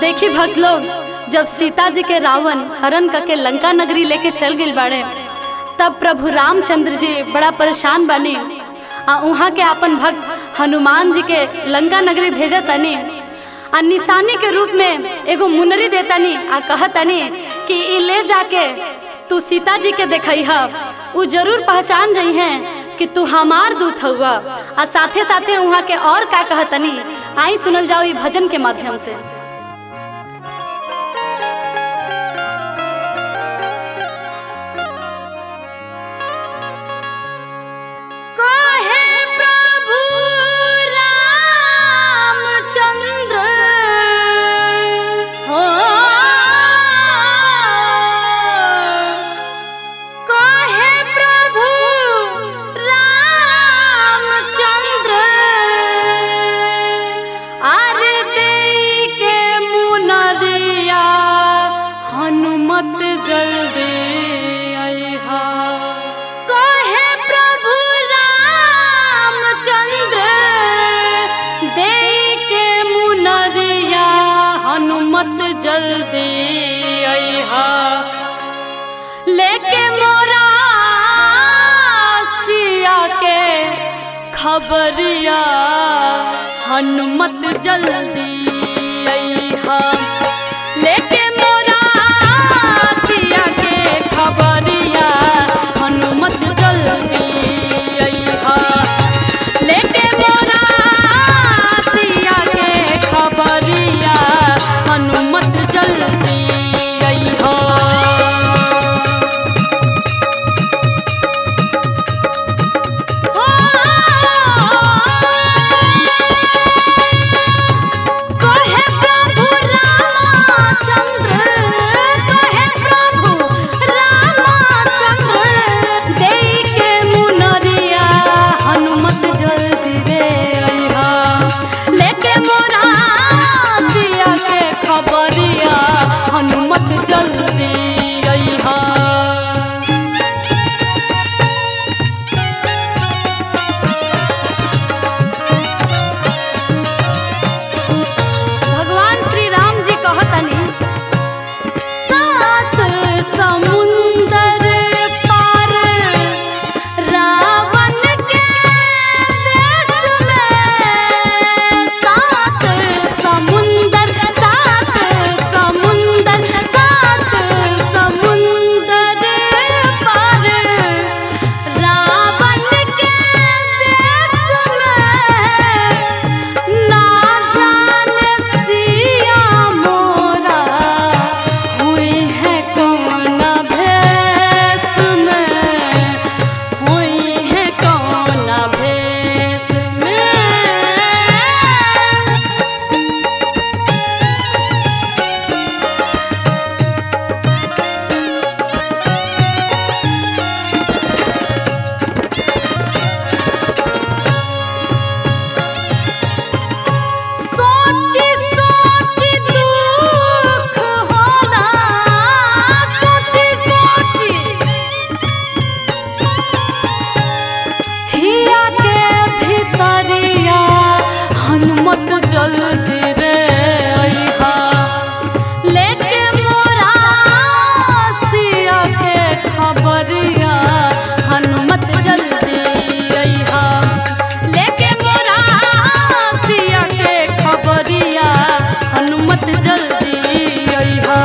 देखी भक्त लोग जब सीता जी के रावण हरण करके लंका नगरी लेके चल गई बाड़े तब प्रभु रामचंद्र जी बड़ा परेशान बनी आ वहाँ के अपन भक्त हनुमान जी के लंका नगरी भेजा तनी आ निशानी के रूप में एगो मुनरी देतनी आ कहतनी कि ई ले जाके तू सीता जी के देखई उ जरूर पहचान जई हैं कि तू हमार दूत हुआ आ साथे साथे वहाँ के और का कहतनी आई सुनल जाओ ई भजन के माध्यम से काहे प्रभु रामचंद्र हो काहे प्रभु रामचंद्र आरे देई के मुनरिया हनुमत जल्दी अइहा कहे प्रभु रामचंद्र देई के मुनरिया हनुमत जल्दी अइहा लेके मोरा सिया के खबरिया हनुमत जल्दी अइहा लेके मोरा सिया के खबरिया हनुमत जल्दी अइहा लेके मोरा सिया के खबरिया हनुमत जल्दी अइहा कहे प्रभु रामचंद्र कहे प्रभु रामचंद्र देई के मुनरिया हनुमत जल्दी रे अइहा लेके मोरा सिया के खबरिया हनुमत जल्दी अइहा भगवान श्री राम जी कहतनी सात समुंदर पार रावण के देश में सात समुंदर सात समुंदर सात समुंदर पार रावण के देश में ना जाने सिया मोरा हुई है कौन भेष में हुई है कौन भेष में सोची सोची दुख होला सोची सोची हिया के भीतरिया हनुमत जल्दी रे अइहा लेके मोरा सिया के खबरिया हनुमत जल्दी अइहा लेके मोरा सिया के खबरिया हनुमत जल्दी अइहा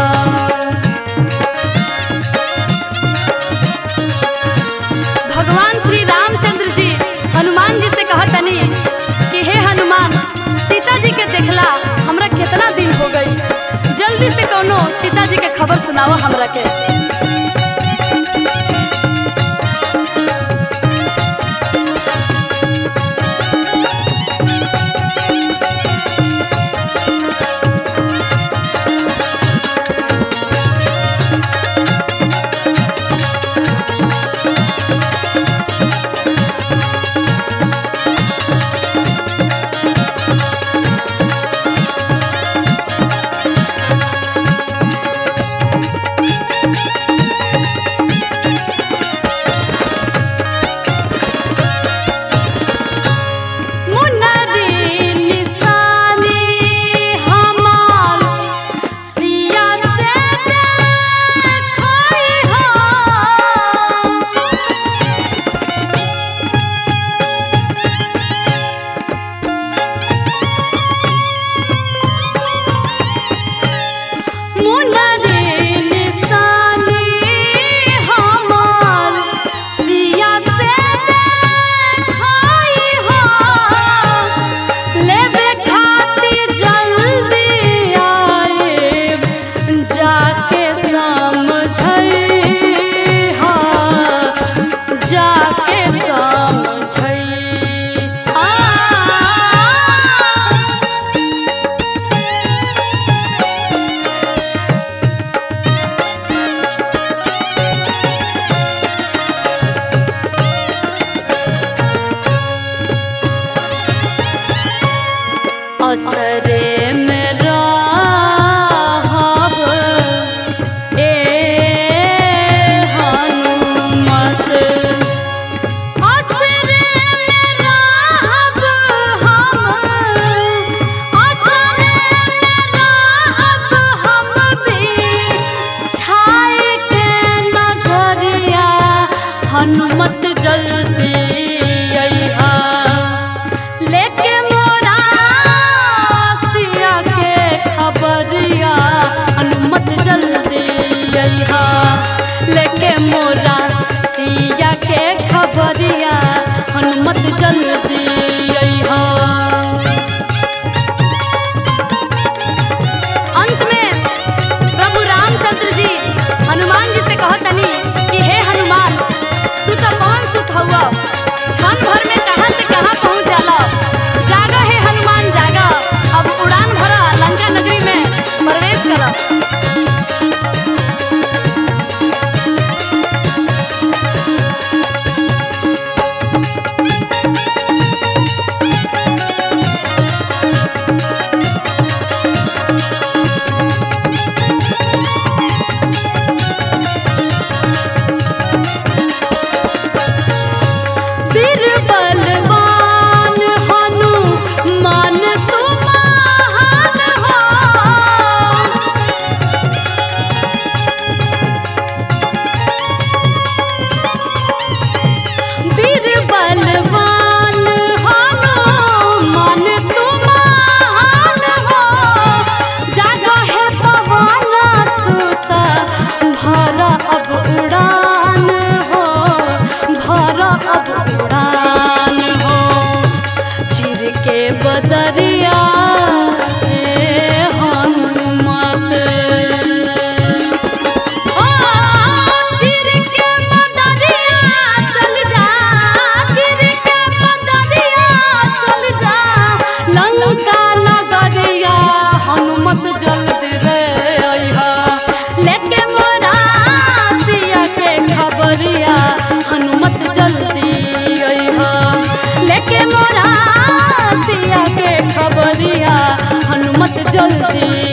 भगवान श्री रामचंद्र जी हनुमान जी से कहतनी कि हे हनुमान सीता जी के देखला हमरा कितना दिन हो गई जल्दी से कोनो सीता जी के खबर सुनाओ हमरा के हनुमत जल्दी अइहा लेके मोरा सिया के खबरिया हनुमत जल्दी अइहा लेके मोरा सिया के खबरिया हनुमत जल्दी अइहा अंत में प्रभु रामचंद्र जी हनुमान जी से कहतनी कि हे हनुमान तू तो पवन सुत हुआ क्षण भर में कहाँ से कहाँ पहुँच जाला जागा हे हनुमान जागा अब उड़ान भरा लंका नगरी में प्रवेश करा वीर बलवान हनुमान तुम महान हो वीर बलवान हनुमान तुम महान हो जागा है पवन सुत भर अब उड़ान हो भर अब उड़ान हो चिर के बदरिया ए हनुमत ओ चिर के बदरिया चल जा चिर के बदरिया चल जा लंका नगरिया हनुमत जल्दी रे अइहा लेके मोरा सिया के खबरिया हनुमत जल्दी अइहा लेके मोरा सिया के खबरिया हनुमत जल्दी